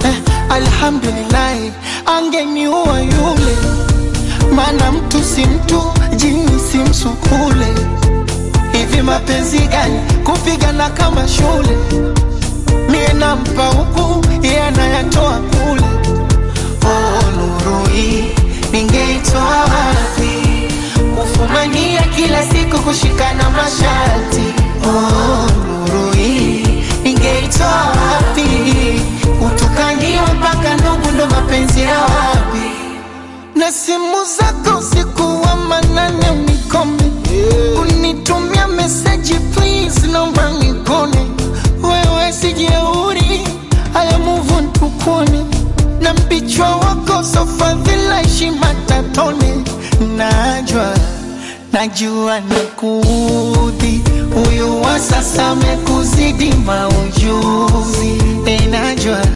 eh, alhamdulillahi angeniua yule maana mtu si mtu jini si msukule hivi mapenzi gani kupigana kama shule mie nampa huku yeye anayatoa kule oh, nuru hii ningeitoa wapi kufumania kila siku kushikana masharti oh, nuru hii ningeitoa wapi kutukangiwa mpaka ndugu ndo mapenzi ya wapi na simu zako usiku wa manane unikome unitumia meseji please naomba nikone wewe sijeuri haya muvu ntukone na mpichwa wako sofadhila heshima tatone najwa najua nikuudhi huyu wa sasa amekuzidi maujuzi e najwa